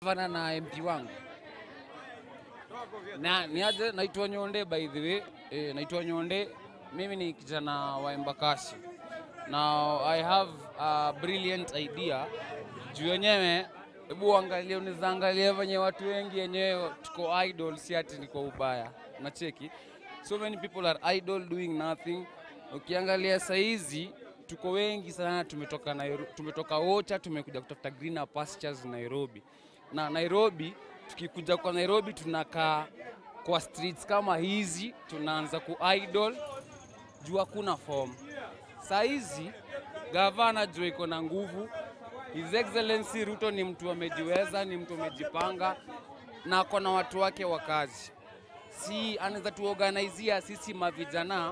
gavana na MP wangu na niaje, naitwa Nyonde by the way. E, naitwa Nyonde, mimi ni kijana wa Embakasi. Now I have a brilliant idea juu wenyewe, hebu angalia, unaweza angalia venye watu wengi wenyewe tuko idol, si ati ni kwa ubaya, nacheki so many people are idle doing nothing. Ukiangalia saizi tuko wengi sana, tumetoka Nairobi, tumetoka Ocha, tumekuja kutafuta greener pastures Nairobi. Na Nairobi, tukikuja kwa Nairobi tunakaa kwa streets kama hizi, tunaanza ku idle juu hakuna form. Saizi gavana juu iko na nguvu, His Excellency Ruto ni mtu amejiweza, ni mtu amejipanga na ako na watu wake wa kazi si anaweza tuorganizia sisi mavijana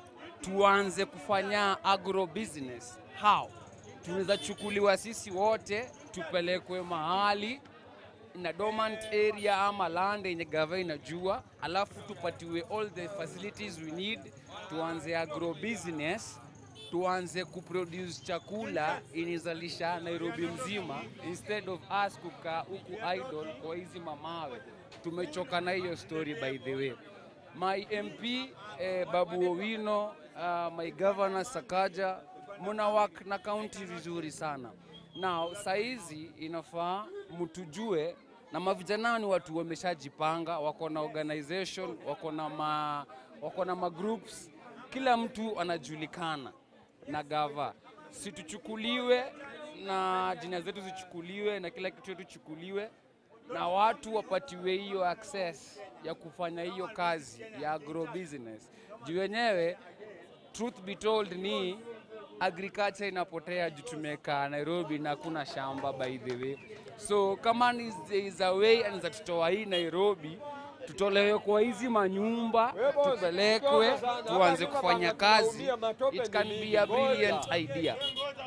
tuanze kufanya agro business. How? Tunaweza chukuliwa sisi wote tupelekwe mahali na dormant area ama land yenye gava inajua, alafu tupatiwe all the facilities we need, tuanze agro business, tuanze kuproduce chakula inizalisha Nairobi mzima, instead of us kukaa huku idle kwa hizi mamawe. Tumechoka na hiyo story by the way. My MP eh, Babu Owino, uh, my governor Sakaja, muna work na county vizuri sana. Now saizi inafaa mtujue na mavijana ni watu wameshajipanga, wako na organization, wako na ma, wako na ma groups, kila mtu anajulikana na gava, situchukuliwe na jina zetu zichukuliwe na kila kitu chetu chukuliwe na watu wapatiwe hiyo access ya kufanya hiyo kazi ya agro business. Juu wenyewe truth be told ni agriculture inapotea juu tumekaa Nairobi na hakuna shamba by the way. So kama ni there is a way anaweza tutoa hii Nairobi tutolewe kwa hizi manyumba tupelekwe tuanze kufanya kazi. It can be a brilliant idea.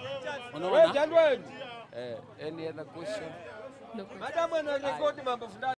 Unaona? Wewe, Eh, any other question? No question. Madam anarekodi mambo fulani.